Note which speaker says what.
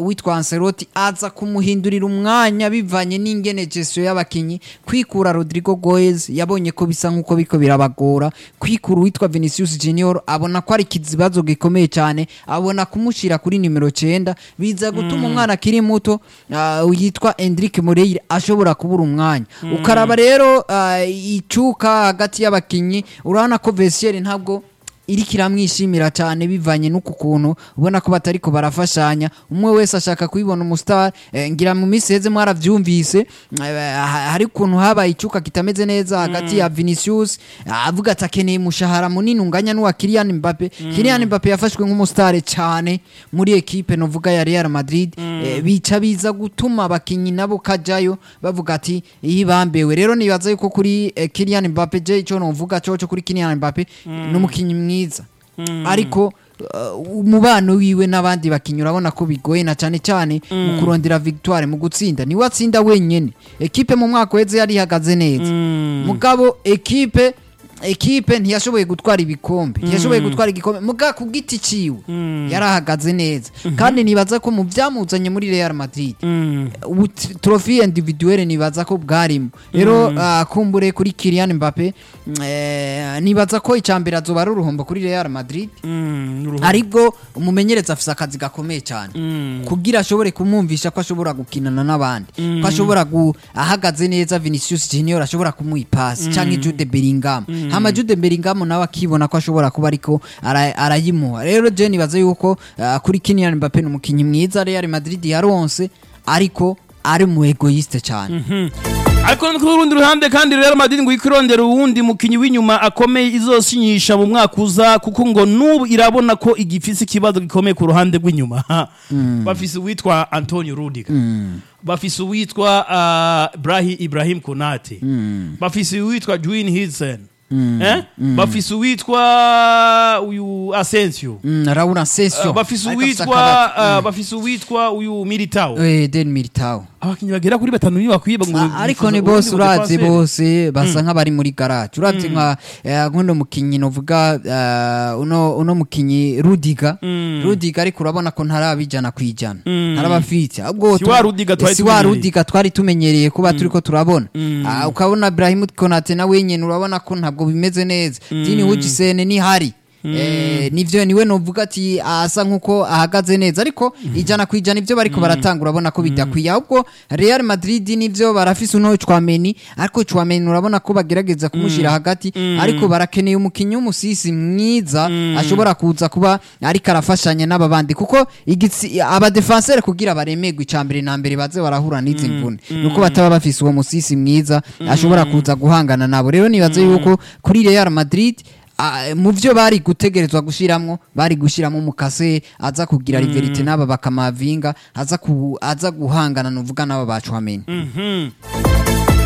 Speaker 1: witwa Ancelotti aza kumuhindurira umwanya bivanye n'ingene gestion y'abakinyi kwikura Rodrigo Goes yabonye ko bisa nkuko biko birabagora kwikura witwa Vinicius Junior abona ko ari ikibazo gikomeye cyane abona kumushira kuri nimero 9 biza gutuma umwana akiri muto ah, yitwa Endrick Moreira ashobora kubura umwanya ukaraba rero ah, icuka hagati y'abakinyi urabona ko Vestiaire ntabwo iriko iramwishimira cyane bivanye n'uku kuntu ubona ko batariko barafashanya umwe wese ashaka kubibona umustar eh, ngira mu minsi heze mwaravyumvise eh, ha- hari ukuntu habaye icuka kitameze neza hagati ya Vinicius ah, avuga ati akeneye umushahara munini unganya n'uwa Kylian Mbappe Kylian Mbappe yafashwe nk'umustar cyane muri ekipe novuga ya Real Madrid eh, bica biza gutuma abakinyi nabo kajayo bavuga ati iyi bambewe rero nibaza yuko kuri eh, Kylian Mbappe je ico novuga coco kuri Kylian Mbappe n'umukinyi mwiza ariko uh, umubano wiwe n'abandi bakinyi urabona ko bigoye na cyane cyane mu kurondera victoire mu gutsinda niwe atsinda wenyene ekipe mu mwaka weze yari ihagaze neza mugabo ekipe ekipe ntiyashoboye gutwara ibikombe ntiyashoboye gutwara igikombe muga ku giti ciwe yarahagaze neza kandi nibaza ko mu byamuzanye muri Real Madrid ubu t- trophy individuelle nibaza ko bwarimo rero ah, kumbure kuri Kylian Mbappe eh, nibaza ko icambere azoba ari uruhombo kuri Real Madrid aribwo umumenyereza afise akazi gakomeye cyane kugira ashobore kumwumvisha ko ashobora gukinana n'abandi ko ashobora gu ahagaze neza Vinicius Junior ashobora kumuha ipasi canke Jude Bellingham hama Jude Bellingham nawe akibona ko ashobora kuba ariko ara- arayimuha rero je nibaza yuko ah, kuri Kylian Mbappe ni umukinyi mwiza Real Madrid yaronse ariko ari mu egoiste cyane
Speaker 2: ariko no ku rundi ruhande kandi Real Madrid ngo ikirondera uwundi mukinyi w'inyuma akomeye izosinyisha mu mwaka uza kuko ngo nubu irabona ko igifise ikibazo gikomeye ku ruhande rw'inyuma bafise uwitwa Antonio Rudiger bafise uwitwa uh, Ibrahim Ibrahim Konate bafise uwitwa Juin Hilsen eh? bafise uwitwa uyu Asensio
Speaker 1: Mm, Raul Asensio
Speaker 2: Uh, bafise
Speaker 1: Ariko afise
Speaker 2: uwitwa
Speaker 1: akabati.
Speaker 2: uh, bafise uwitwa uyu Militao
Speaker 1: Eh, Den Militao
Speaker 2: abakinyi bagera kuri batanu niyo bakwiba ngo
Speaker 1: Ah, ariko
Speaker 2: bifuza
Speaker 1: ni
Speaker 2: ubundi
Speaker 1: bose uravye
Speaker 2: budefenseur.
Speaker 1: bose basa nk'abari muri garage uravye nka eh, nk'uno mukinyi novuga eh, uno uno mukinyi Rudiga Rudiga ariko urabona ko ntarabijana kwijana ntarabafite ahubwo
Speaker 2: Si wa Rudiger twari
Speaker 1: si wa
Speaker 2: tumenyereye.
Speaker 1: Rudiga twari tumenyereye kuba turiko turabona Ah, ukabona Ibrahim Konate nawe nyene urabona ko ntabwo bimeze neza Dini Hujisene ni hari Eh, nivyo niwe novuga ati asa nkuko ahagaze neza ariko ijana ku ijana ivyo bariko baratanga urabona ko bidakwiye ahubwo Real Madrid nivyo barafise uno Chouameni ariko Chouameni urabona ko bagerageza kumushira hagati ariko barakeneye umukinyi w'umusisi mwiza ashobora kuza kuba ariko arafashanya n'aba bandi kuko igitsi aba defenseur kugira baremegwe icambere na mbere baze barahura n'izi mvune nuko bataba bafise uwo musisi mwiza ashobora kuza guhangana nabo rero nibaze yuko kuri Real Madrid Ah, mu byo bari gutegerezwa gushiramwo bari gushiramo umukase aza kugira riverite n'aba bakamavinga aza ku, aza guhangana nuvuga n'aba bacwamenya
Speaker 2: Mhm.